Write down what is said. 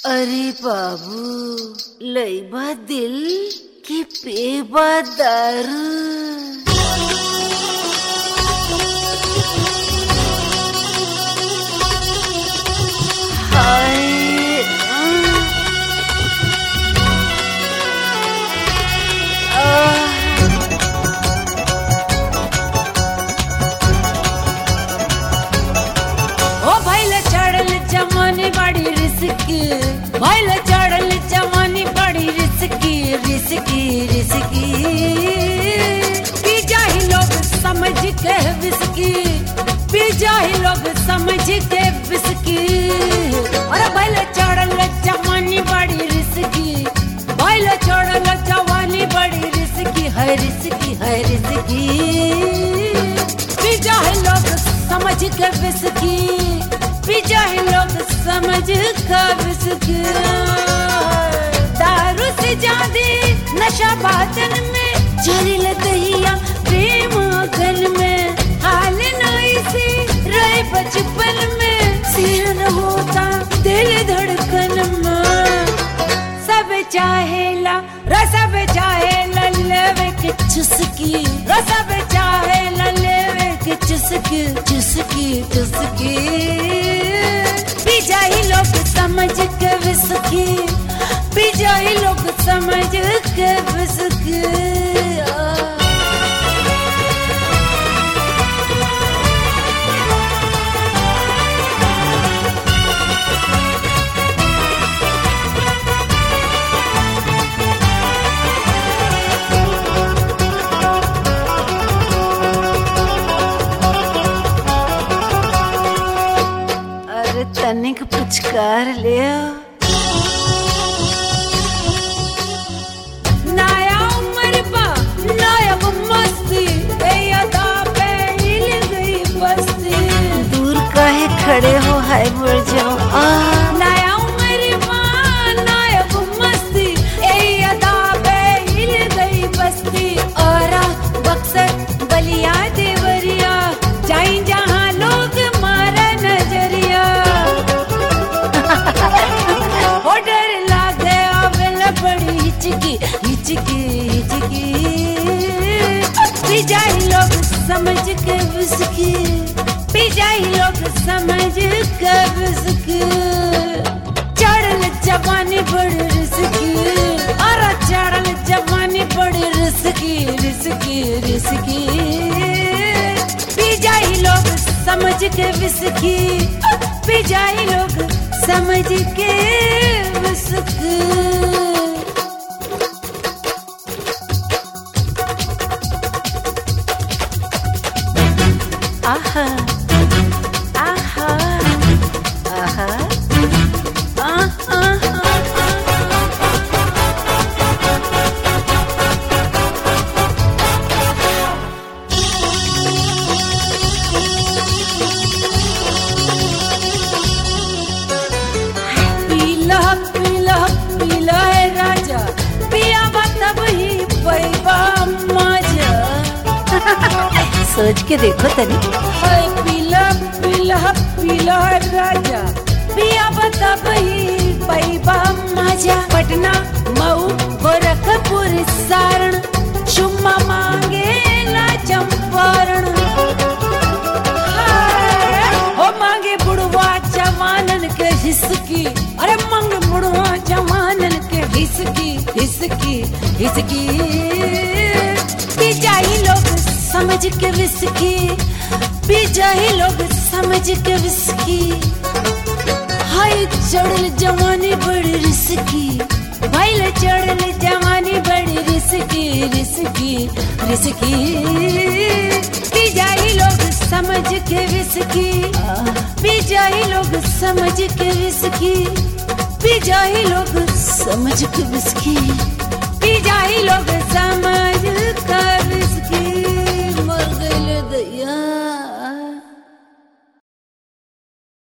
अरे बाबू लईबा दिल की पेबा दारू हाय आह ओ भैले चढ़ल जवानी बड़ी रिस्की भैले चढ़ल जवानी बड़ी रिस्की रिस्की रिस्की पी जाही लोग समझ के विस्की पी जाही लोग समझ के विस्की अरे भैले चढ़ल जवानी बड़ी रिस्की भैले चढ़ल जवानी बड़ी रिस्की है रिस्की है रिस्की पी जाहे लोग समझ के विस्की पी जाहे लोग समझ के विस्की दारू से ज्यादा नशा बातन में जरिल दहिया प्रेम अगन में हाल नाई से रहे बचपन में सिरन होता दिल धड़कन में सब चाहेला रसब चाहेला लेवे के चुस्की रसब चाहेला लेवे के चुस्की चुस्की चुस्की पी जाही लोग समझ के विस्की पी जाही लोग समझ के विस्की आ। अरे तनिक पुचकार ले नया उम्र बा नायब मस्ती ए अदा पे हिल गई बस्ती दूर काहे खड़े हो हाय मर जाओ आह नया उम्र बा नायब मस्ती ए अदा पे हिल गई बस्ती औरा बक्सर बलिया देवरिया जाई जहां लोग मारा नजरिया हो डर लागे आवेल बड़ी हिचकी हिचकी हिचकी पी जाई लोग समझ के विस्की पी जाई लोग समझ के विस्की चढ़ल जवानी बड़ी रिस्की अरे चढ़ल जवानी बड़ी रिस्की रिस्की रिस्की पी जाई लोग समझ के विस्की पी जाई लोग समझ के विस्की आहा आहा आहा आहा पीला पीला पीला है राजा पिया तब ही पैबा मजा सोच के देखो तनी हाय पीला पीला पीला है राजा पिया तब ही पैबा मजा पटना मऊ गोरखपुर सारण चुम्मा मांगे ला चंपारण हो मांगे बुढ़वा जवानन के हिसकी अरे मांगे बुढ़वा जवानन के हिसकी हिसकी हिसकी पी जाही लोग समझ के विस्की पी जाही लोग समझ के विस्की हाय चढ़ल जवानी बड़ी रिस्की भाई चढ़ल जवानी बड़ी रिस्की रिस्की रिस्की पी जाही लोग समझ के विस्की पी जाही लोग समझ के विस्की पी जाही लोग समझ के विस्की